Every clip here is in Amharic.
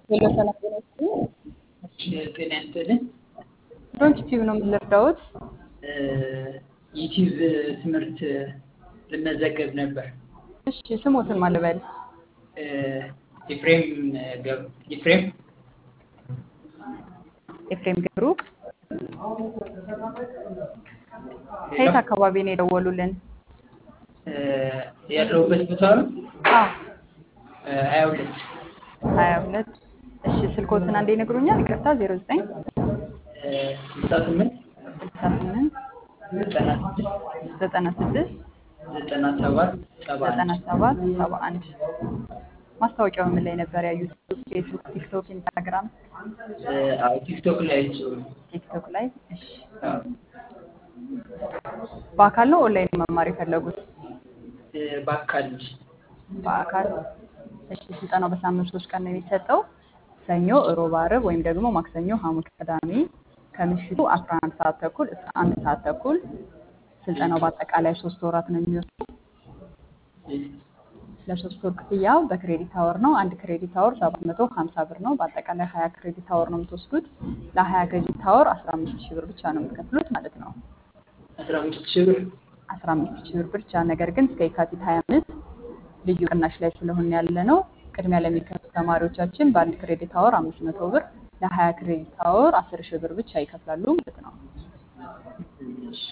ሄሎ ሰላም ጤና ይስጥልኝ። ጤና ይስጥልኝ። ዶንት ቲዩብ ነው የምንረዳውት? ዩቲዩብ ትምህርት ልመዘገብ ነበር። እሺ ስሞትን ማን ልበል? ኤፍሬም ገብ- ኤፍሬም ኤፍሬም ገብሩ። ከየት አካባቢ ነው የደወሉልን? ያለሁበት ቦታ ነው አዎ ሀያ ሁለት ሀያ ሁለት እሺ ስልኮትን አንዴ ይነግሩኛል? ይቅርታ ዜሮ ዘጠኝ ስልሳ ስምንት ስልሳ ስምንት ዘጠና ስድስት ዘጠና ስድስት ዘጠና ሰባት ሰባ ዘጠና አንድ ሰባት ሰባ አንድ ማስታወቂያው ምን ላይ ነበር ያዩት? ፌስቡክ፣ ቲክቶክ፣ ኢንስታግራም፣ አዎ ቲክቶክ ላይ ጽሁ ቲክቶክ ላይ። እሺ በአካል ነው ኦንላይን መማር የፈለጉት? በአካል በአካል እሺ። ስልጠናው በሳምንት ሶስት ቀን ነው የሚሰጠው። ሰኞ፣ እሮብ፣ ዓርብ ወይም ደግሞ ማክሰኞ፣ ሐሙስ፣ ቅዳሜ ከምሽቱ 11 ሰዓት ተኩል እስከ አንድ ሰዓት ተኩል። ስልጠናው በአጠቃላይ ሶስት ወራት ነው የሚወስደው። ለሶስት ወር ክፍያው በክሬዲት አወር ነው። አንድ ክሬዲት አወር 750 ብር ነው። በአጠቃላይ 20 ክሬዲት አወር ነው የምትወስዱት። ለ20 ክሬዲት አወር 15 ሺህ ብር ብቻ ነው የምትከፍሉት ማለት ነው። አስራ አምስት ሺህ ብር 15 ሺህ ብር ብቻ። ነገር ግን እስከ የካቲት 25 ልዩ ቅናሽ ላይ ስለሆነ ያለ ነው። ቅድሚያ ለሚከፍሉ ተማሪዎቻችን በአንድ ክሬዲት አወር 500 ብር ለ20 ክሬዲት አወር 10 ሺህ ብር ብቻ ይከፍላሉ ማለት ነው። እሺ።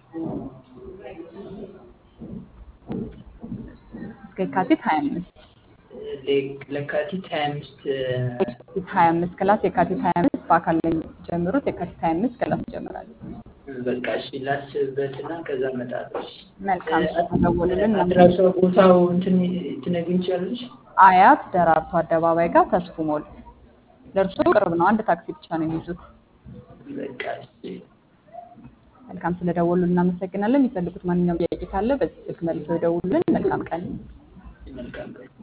እስከ የካቲት 25 ለ- ለካቲት ሀያ አምስት የካቲት 25 ክላስ የካቲት 25 በአካል ላይ የሚጀምሩት የካቲት 25 ክላስ ይጀምራል። በቃ እሺ ላስብበትና ከዛ እመጣለሁ። እሺ። መልካም ተደውልልን። አድራሻ ቦታው እንትን ትነግሪኝ ትችያለሽ? አያት ደራርቱ አደባባይ ጋር ተስፉ ሞል ለእርሶ ቅርብ ነው። አንድ ታክሲ ብቻ ነው የሚይዙት። በቃ እሺ። መልካም ስለደወሉ እናመሰግናለን። የሚፈልጉት ማንኛውም ጥያቄ ካለ በዚህ ስልክ መልሰው ይደውሉልን። መልካም ቀን። መልካም ቀን